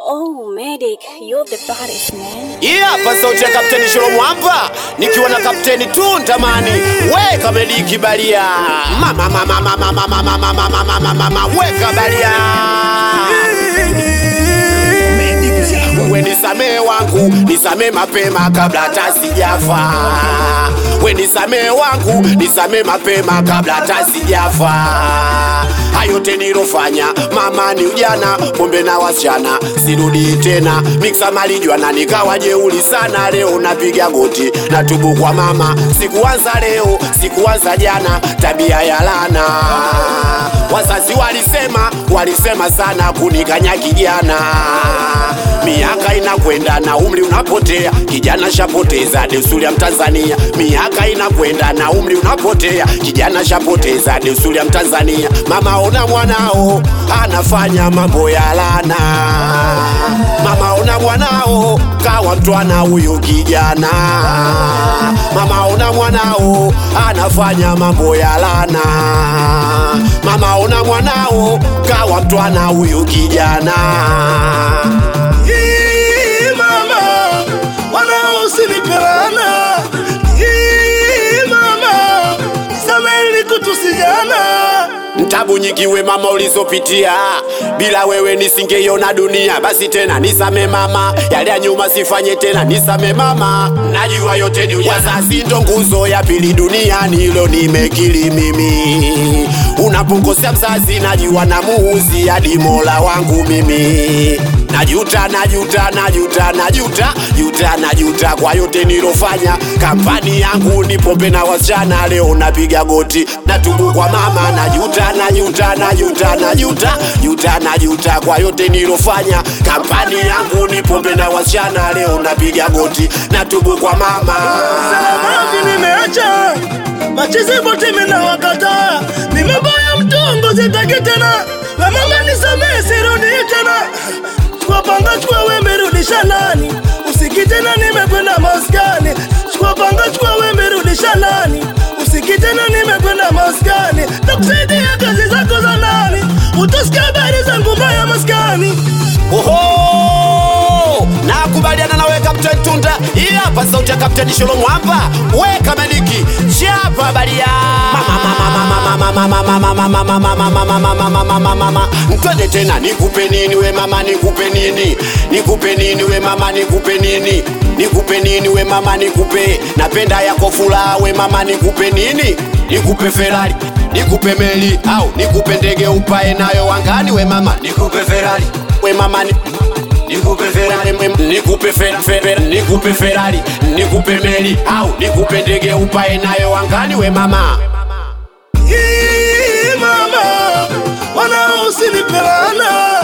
Oh, medic, you're the baddest man. Yeah, hapa sauti ya Kapteni Sholomu hapa nikiwa na Kapteni tu ntamani weka mediki balia mama mama mama mama mama mama mama mama mama weka balia we nisamee wangu nisamee mapema kabla hata sijafa we nisamee wangu nisamee mapema kabla hata sijafa hayote nilofanya mama ni ujana pombe na wasichana sirudi tena miksa malijwana nikawa jeuli sana leo napiga goti natubu kwa mama sikuanza leo sikuanza jana tabia ya lana wazazi walisema walisema sana kunikanya kijana miaka inakwenda na umri unapotea kijana shapoteza desturi ya mtanzania miaka inakwenda na umri unapotea kijana shapoteza desturi ya mtanzania mama ona mwanao anafanya mambo ya lana mama ona mwanao kawa mtwana huyu kijana mama ona mwanao anafanya mambo ya lana mama ona mwanao kawa mtwana huyu kijana Hii mama, wanao usinipelana. Hii mama, nisamehe kutusijana. Tabu nyingi we mama ulizopitia, bila wewe nisingeiona dunia. Basi tena nisame mama, yale ya nyuma sifanye tena, nisame mama. Najua yote ni ujana, wazazi ndo nguzo ya pili duniani, hilo nimekili mimi. Unapokosea mzazi, najua namuuzi hadi mola wangu mimi. Najuta, najuta, najuta, najuta, juta, najuta kwa yote nilofanya. Kampani yangu ni pombe na wasichana, leo napiga goti, natubu kwa mama. Najuta, najuta, najuta, najuta, juta, najuta kwa yote nilofanya. Kampani yangu ni pombe na wasichana, leo napiga goti, natubu kwa mama. Mavi nimeacha machizi bote mina wakata nimeboya mtongo zitaki tena na mama nisamehe sirudi tena chukua panga chukua wembe rudisha nani usiki tena nimekwenda maskani chukua panga chukua wembe rudisha nani usiki tena nimekwenda maskani takusaidia kazi zako za nani utasikia habari zangu mbaya maskani Oho! Nakubaliana nawe Kapteni Tunda. Hii hapa sauti ya Kapteni Sholomu hapa. Weka mediki. Chapa balia. Mama mama mama mama mama mama mama mama mama mama mama mama mama. Twende tena nikupe nini we mama nikupe nini? Nikupe nini we mama nikupe nini? Nikupe nini we mama nikupe? Napenda yako furaha we mama nikupe nini? Nikupe Ferrari nikupe meli au nikupe ndege upae nayo angani we mama nikupe Ferrari we mama ni nikupe Ferrari we- nikupe Fer- Fer- nikupe Ferrari nikupe meli au nikupe ndege upae nayo angani we mama Hii mama, wanao usinipelana